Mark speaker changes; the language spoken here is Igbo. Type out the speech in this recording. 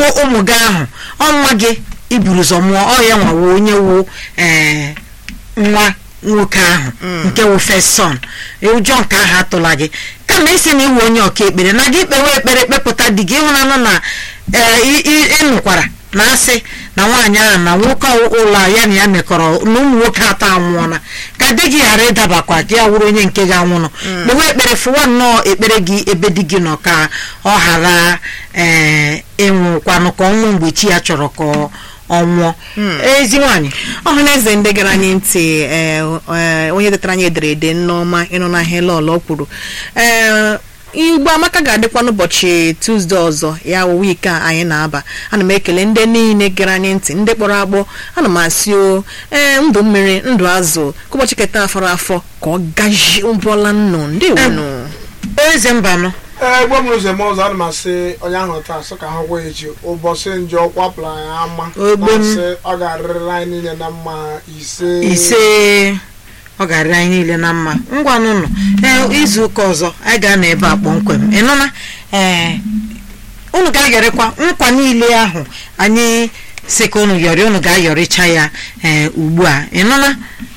Speaker 1: ịmụ ụmụ gị ahụ ọnwa gị iburu ụzọ mụọ ọ ya nwawo onye wu ee nwa nwoke ahụ nke wu first son ụjọ nke ahụ atụla gị kama isi na iwu onye ọka ekpere na gị kpewe ekpere kpepụta di gị ịhụnanụ na ee ị- ị- ịnụkwara na asị na nwaanyị ahụ na nwoke ụlọ ya na ya mekọrọ na ụmụ nwoke atọ anwụọla ka di gị ghara ịdabakwa gị ya wụrụ onye nke ga-anwụnụ kpewe ekpere fụwa nnọọ ekpere gị ebe di gị nọ ka ọ ghara ee ịnwụkwanụ ka ọnwụ mgbe chi ya chọrọ ka ọ nwụọ ezi nwaanyị
Speaker 2: ọhaneze ndị gara anyị ntị ee, ee, onye detara anyị ederede nneọma ịnụ n'ahịa lọlọ kwuru ee igbo amaka ga-adịkwa n'ụbọchị tuzdee ọzọ ya wụ wiiki a anyị na-aba ana m ekele ndị niile gara anyị ntị ndị kpọrọ akpọ ana m asị o ee ndụ mmiri ndụ azụ ka ụbọchị keta afọrọ afọ ka ọ gaji ụbọla nnụ ndị wunu
Speaker 1: eze mbanụ
Speaker 3: ee gwa m ụzọ eme ọzọ ana m asị onye ahụ taa sị ka ha gwa ya echi ụbọchị njọ kwapụrụ anyị ama
Speaker 1: Ogbe m.
Speaker 3: na-asị ọ ga-arịrị anyị niile na mma ise
Speaker 1: ise ọ ga-arị anyị niile na mma ngwanụnụ ee izu ụka ọzọ anyị ga-anọ ebe a kpọmkwem ịnụna ee unu ga-ayọrịkwa nkwa niile ahụ anyị si ka unu yọrị unu ga-ayọrịcha ya ee ugbu a ịnụna